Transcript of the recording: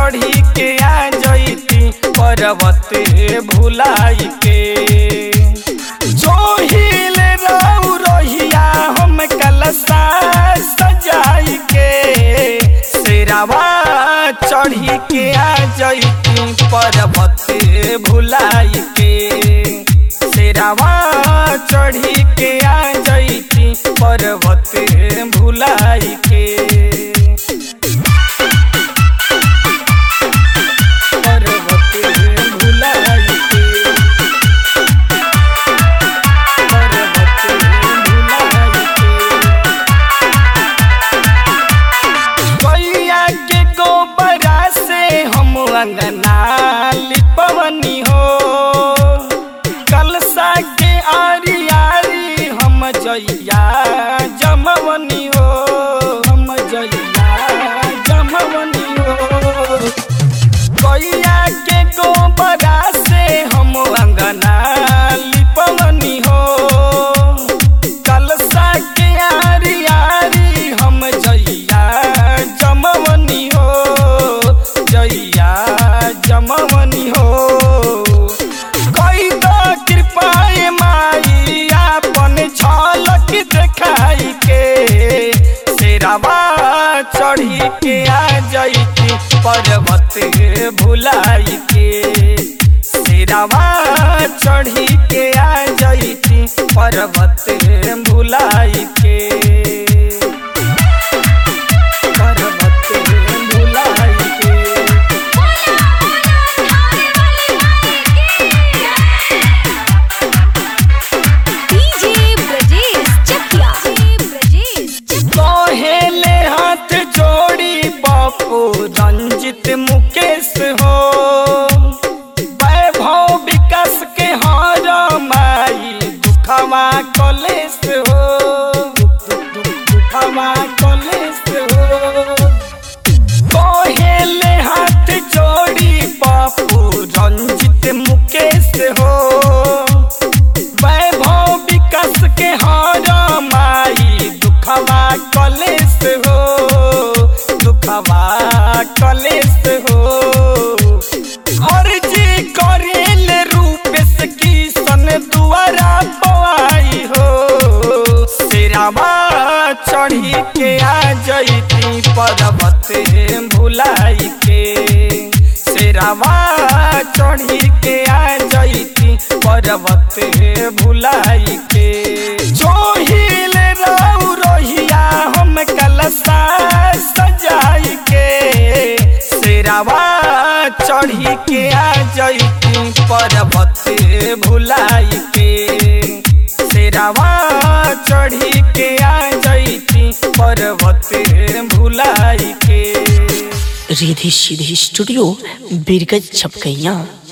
चढ़ी के आ जैती पर्वत भुलाई के जो हिल रहू रहिया हम कलसा सजाई के शेरावा चढ़ी के आ जैती पर्वत भुलाई के शेरावा चढ़ी के आ जैती पर्वत भुलाई के पर्वत भुलाई के पर्वत भुलाई के गैया के गोबरा से हम अंगना लिपवनी हो कलसा के आरी आरी हम जइया जमवनी हो हम जइया जमवनी हो गैया के गोबरा से हम अंगना लिपवनी हो कलसा के आरी आरी हम जइया जमवनी हो जइया जमवनी हो कई द कृपाए माई आपन झलक देखाई के शेरावा चढ़ी के आ जैती पर्वत भुलाई के शेरावा चढ़ी के आ जैती पर्वत भुलाई के पर्वत भुलाई के डीजे ब्रजेश चकिया ब्रजेश कहेले हाथ जोड़ी बापू रंजित मुकेश हो वैभव विकास के हार माई दुखवा कलेश हो दुखवा कलेश हो कहेले हाथ जोड़ी बापू रंजित मुकेश हो वैभव विकास के हार माई दुखवा कलेश हो दुखवा कलेश हो अर्जी करेल रूपेश की सन दुआरा पवाई हो शेरावा चढ़ी के आ जैती पर्वत भुलाई के शेरावा चढ़ी के आ जैती पर्वत भुलाई के जो हिल रहू रहिया हम कलसा सजाई के शेरावा चढ़ी के आ जैती पर्वत भुलाई के शेरावा चढ़ी के आ जैती पर्वत भुलाई के रिधि सीधी स्टूडियो बीरगज छपकैया